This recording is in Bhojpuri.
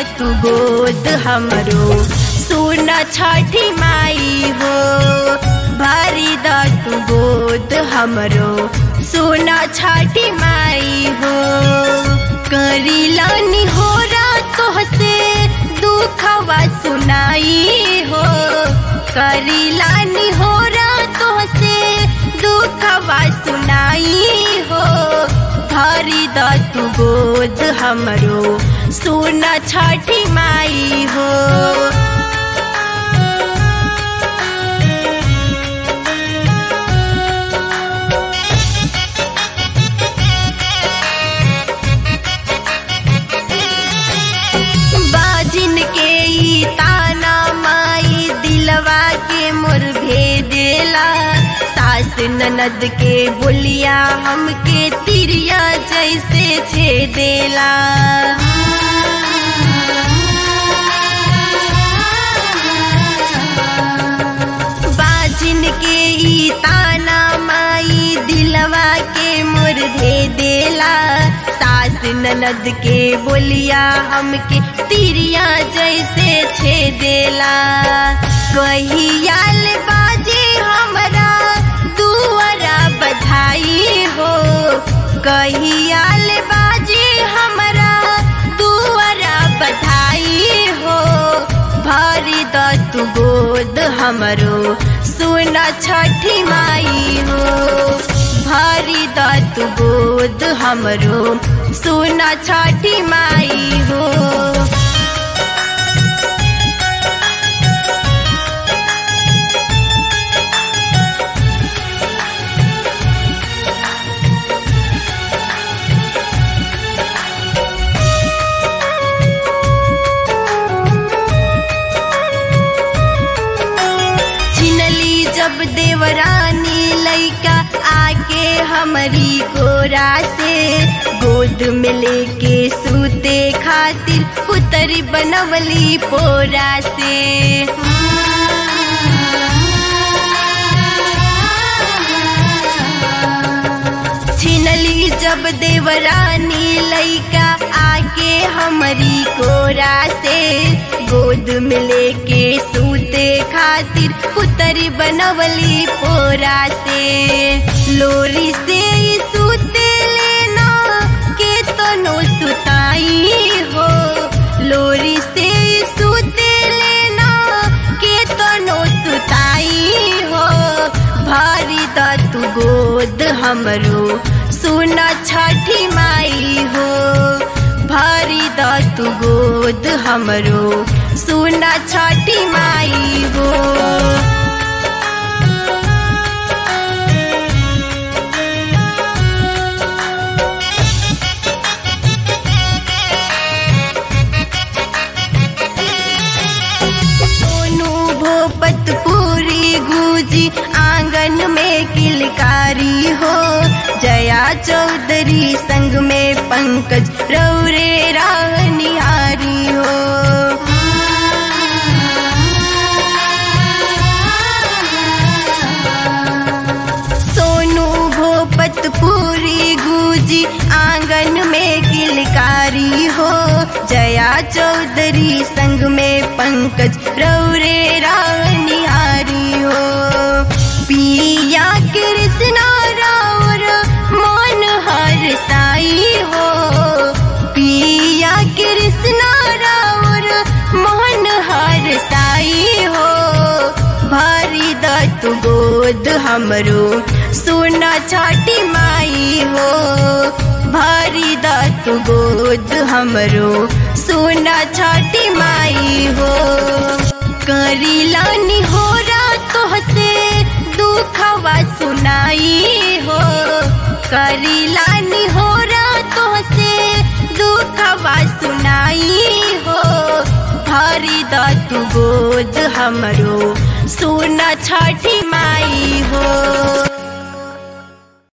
तू गोद हमरो सुन छठी माई हो भरी द तू गोद हमरो सुन छठी माई हो करीलानी हो तोहसे दुखवा सुनाई हो करीलानी हो तोहसे दुखवा सुनाई हो भरी द तू गोद हमरो सुन छठी माई हो बाजिन के ई ताना माई दिलवा के मोर भेदेला सास ननद के बोलिया हमके तिरिया जैसे छेदेला बाजिन के ई ताना माई दिलवा के मोर भेदेला सास ननद के बोलिया हमके तिरिया जैसे छेदेला कहियाल बाजे हमरा दुआरा बधाई हो कहियाल बाजे हमरा दुआरा बधाई हो भरी द तू गोद हमरो सुन छठी माई हो भरी द तू गोद हमरो सुन छठी माई हो छिनली जब देवरानी लैका आके हमारी गोरा से गोद में लेके सूते खातिर पुतरी बनवली पोरा से छिनली जब देवरानी लैका आके हमारी कोरा से गोद में लेके सूते खातिर पुतरी बनवली पोरा से लोरी से ही सूते लेना के तनो सुताई हो लोरी से ही सूते लेना के तनो सुताई हो भारी द तू गोद हमरो सुन छठी माई हो भारी द तू गोद हमरो सुन छठी माई हो सोनू भोपत पूरी गूजी आंगन में किलकारी हो जया चौधरी संग में पंकज रौरे राह निहारी हो सोनू भोपत पूरी गूजी आंगन में किलकारी हो जया चौधरी संग में पंकज रौरे राह निहारी हो पिया कृष्णा राउर मन हर साई हो पिया कृष्णा राउर मन हर साई हो भारी द तू गोद हमरो सुन छठी माई हो भारी द तू गोद हमरो सुन छठी माई हो करीलानी हो तोहसे दुखवा सुनाई हो करीलानी हो तोहसे दुखवा सुनाई हो भरी द तू गोद हमरो सुन छठी माई हो